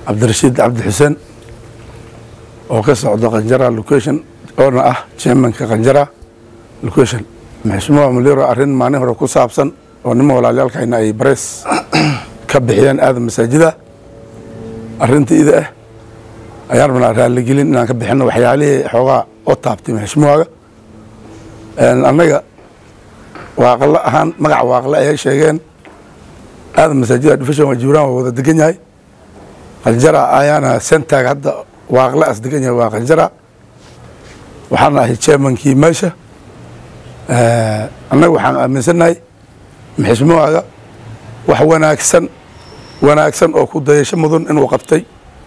cabdirashiid cabdi xuseen oo ka socda qanjara location oona ah chairmanka qanjara location maxsumuha muliro arrin maalin hore ku saabsan oo nima walaalyaalkayna ay bareys ka bixiyeen aadan masaajida arrinta ida ah ayaan rabnaa raaligelin inaan ka bixino waxyaalihii xoogaa oo taabtay maxsumuhaga annaga waaqle ahaan magaca waaqle ayay sheegeen aadan masaajida division waa jibraan waa wada degan yahay qanjara ayaana sentag hadda waaqle as degan yahay waa qanjara waxaana ahay chairmankii meesha annaga waxaan aaminsannahay maxismuhaga wax wanaagsan wanaagsan oo ku dayasho mudan inuu qabtay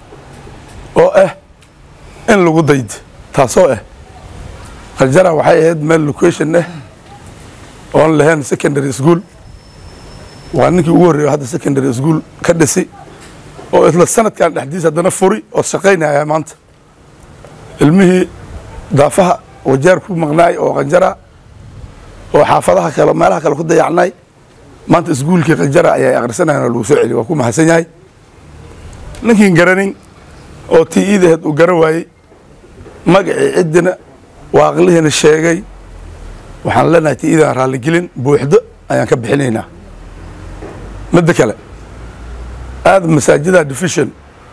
oo ah in lagu daydo taasoo ah qanjara waxay ahayd meel location ah oon lahayn secondary school waa ninkii ugu horreeya hadda secondary school ka dhisi oo isla sanadkan dhexdiisa haddana furi oo shaqaynaya maanta ilmihii daafaha wajaar ku maqnaay oo qanjara oo xaafadaha kale meelaha kale ku dayacnay maanta iskuulkii qanjara ayay akhrisanayan oo lagu soo celiy waa ku mahadsan yahay ninkiin garanin oo tii iidaheed uu garan waayey magacii ciddina waaqlihiina sheegay waxaan leenahay tii iidan raalligelin buuxdo ayaan ka bixinaynaa midda kale aada masaajida division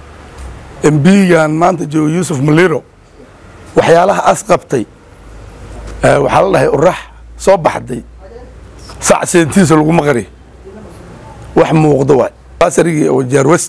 embigan maanta jooga yuusuf maliro waxyaalaha as qabtay waxaa la dhahay urax soo baxday sac seentiisa laguma qari wax muuqdo waay basarigii oo jaar west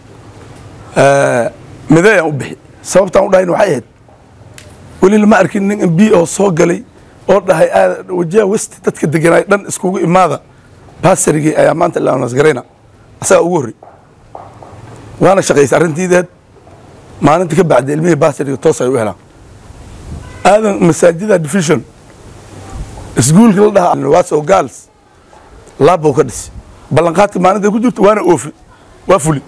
midayaan u bixi sababtaan u dhahayn waxay ahayd weli lama arkin nin mb oo soo galay oo dhahay wajaha west dadka deganaay dhan iskugu imaada basarigii ayaa maanta laanasgarayna asagaa ugu horrey waana shaqaysay arrintiideed maalinta ka bacda ilmihii basariga toos ay u helaan aadan masaajida division iskuulka la dhahaa waso gals laabbow ka dhisi ballanqaadka maalinta ku jirto waana oofi waa fuli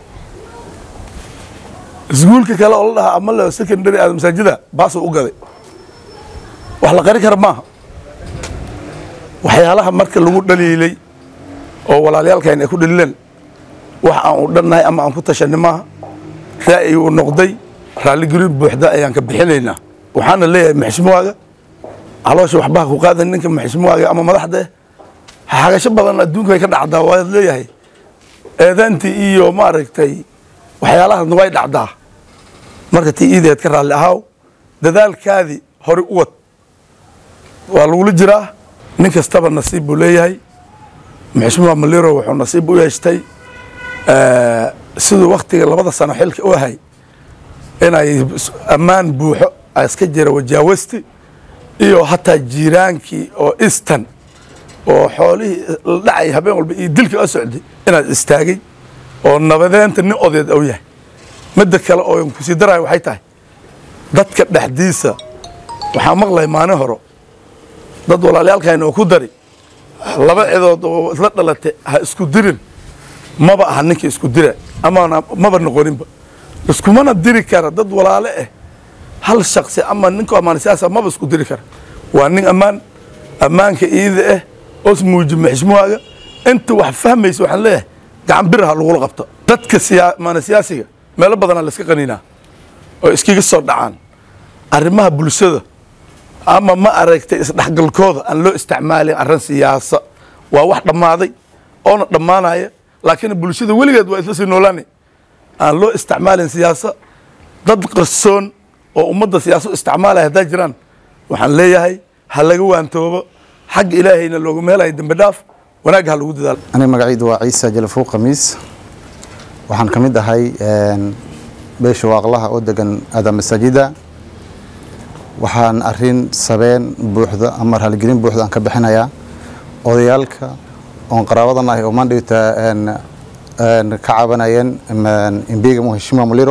iskuulka kale oo la dhahaa ama le secondary aada masaajida baasoo u gaday wax la qari kara maaha waxyaalaha marka lagu dhaliilay oo walaalyaalkayn ay ku dhaliileen wax aan u dhannahay ama aan ku tashanay maaha ra'yi uu noqday raalligelin buuxda ayaan ka bixinaynaa waxaana leeyahay maxsumuwaaga caloosha waxbaha ku qaadan ninka maxsumuwaaga ama madaxda eh xagasho badan adduunka way ka dhacdaa waad leeyahay eedaantii iyo maaragtay waxyaalahaasna way dhacdaa marka tii iideed ka raalli ahaaw dadaalkaadii hore u wad waa lagula jiraa nin kastaba nasiib buu leeyahay maxsumuwa maliro wuxuu nasiib u yeeshtay siduu waktiga labada sano xilka u ahay inay ammaan buuxo iska jira wajaawasti iyo hataa jiiraankii oo istan oo xoolihii la dhacay habeen walba iyo dilka a socday inaad istaagay oo nabadeenta nin odeed ou yahay midda kale oo kusii daraya waxay tahay dadka dhexdiisa waxaa maqlay maalin horo dad walaalyaalkayna oo ku dari laba cidood oo isla dhalatay ha isku dirin maba aha ninkii isku dira amana maba noqoninba iskumana diri kara dad walaale ah hal shaksi ama ninku ammaan siyaasa maba isku diri kara waa nin ammaan ammaanka iida ah oos muujima xismuhaaga inta wax fahmaysa waxaan leeyahay gacan biraha lagula qabto dadka siyaamaana siyaasiga meelo badanaa la iska qaniinaa oo iskaga soo dhacaan arrimaha bulshada ama ma aragtay isdhexgalkooda aan loo isticmaalin arrin siyaasa waa wax dhammaaday oona dhammaanaya laakiin bulshada weligeed waa isla sii noolaanay aan loo isticmaalin siyaasa dad qarsoon oo ummadda siyaasad isticmaalaya haddaa jiraan waxaan leeyahay ha laga waantoobo xagga ilaahayna loogu meelayo dembi dhaaf wanaagga ha lagu dadaalo aniga magacaydu waa ciise jalafuu khamiis waxaan ka mid ahay beesha waaqlaha oo degan aada masaajida waxaan arin sabeen buuxda ama raaligelin buuxda aan ka bixinayaa odayaalka oon qaraabadan ahay oo mandhigta ka cabanayeen imbiga muheshimiwa muliro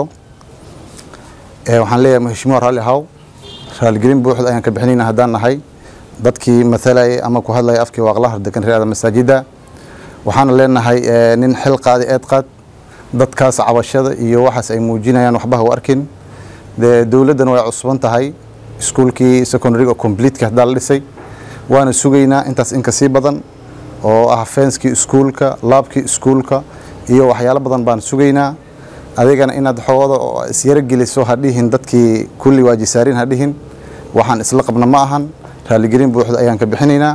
waxaan leeyahay muheshimiwa raalli haw raaligelin buuxda ayaan ka bixinayna haddaan nahay dadkii mathalayay ama ku hadlaya afkii waaqlaha degan reer aada masaajida waxaana leenahay nin xil qaadi eed qaad dadkaas cabashada iyo waxaas ay muujinayaan waxbaha u arkin dee dowladdan way cusban tahay iskuulkii secondaryga completeka haddaa la dhisay waana sugaynaa intaas inka sii badan oo ah fenskii iskuulka laabkii iskuulka iyo waxyaalo badan baan sugaynaa adigana inaad xoogooda oo isyaro geliso ha dhihin dadkii kulli waajisaarin ha dhihin waxaan isla qabna ma ahan raaligelin buuxda ayaan ka bixinaynaa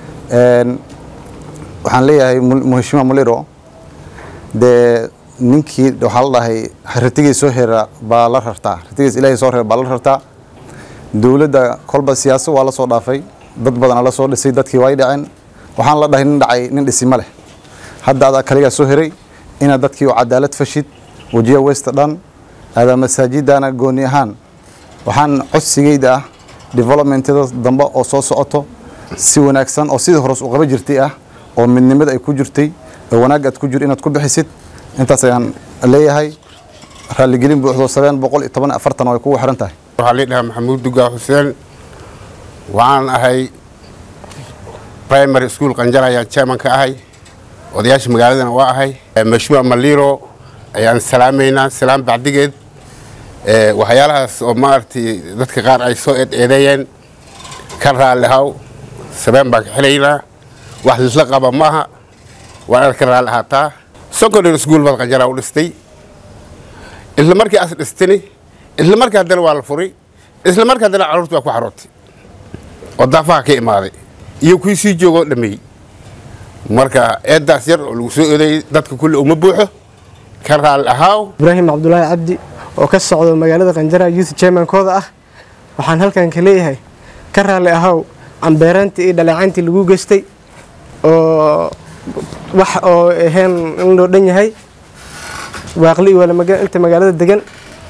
waxaan leeyahay muheshima muliro dee ninkii waxaa la dhahay ratigii soo hera baa la rartaa ratigiis ilaahay soo hera baa la rartaa dowladda kolba siyaasad waa la soo dhaafay dad badana la soo dhisay dadkii way dhaceen waxaan la dhahay nin dhacay nin dhisi ma leh hadda adaa kaligaa soo heray inaad dadkii u cadaalad fashid wajiya westa dhan aadaa masaajidana gooni ahaan waxaan codsigeyda ah developmentada dambe oo soo socoto si wanaagsan oo sidii hores u qaba jirtay ah oo midnimada ay ku jirtay oo wanaag aad ku jir inaad ku bixisid intaas ayaan leeyahay raaligelin buuxdo sabeen boqol iyo toban afartan ay kugu xiran tahay waxaa lii dhahaa maxamuud dugaa xuseen waxaan ahay primary school qanjar ayaan chairman ka ahay odayaasha magaaladana waa ahay mashmuuc maliro ayaan salaamaynaa salaam bacdigeed waxyaalahaas oo maaragtay dadka qaar ay soo eedeeyeen ka raalli haw sabeen baan ka xelaynaa wax lisla qaba maaha waa inaad ka raalli ahaataa secondary school baad qanjaraa u dhistay isla markii as dhistini isla markii haddana waa la furay isla markii haddana carruurta waa ku xarootay oo daafaha ka imaaday iyo kuwii sii joogoo dhameeyey marka eeddaas yar oo lagu soo eedeeyey dadka kulli uma buuxo ka raalli ahaaw ibraahim cabdulaahi cabdi oo ka socdo magaalada qanjara youth chairmankooda ah waxaan halkan ka leeyahay ka raalli ahow cambeeraantii iyo dhaleecayntii lagu geystay oo wax oo ahayn in loo dhan yahay waaqli iyo inta magaalada degan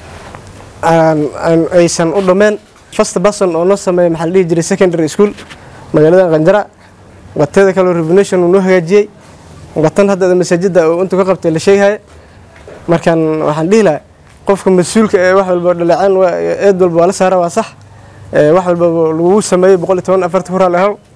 aysan u dhammeen first person oo noo sameeya maxaa la dhihi jiray secondary school magaalada qanjara wateeda kaleo revolution uu noo hagaajiyey watan hadda masaajidda oo intuu ka qabtay la sheegaya markaan waxaan dhihi lahaa qofka mas-uulka ee wax walba dhaleecaan eed walba waa la saara waa sax wax walba lagu sameeyey boqol iyo toban afarta ku raali ahow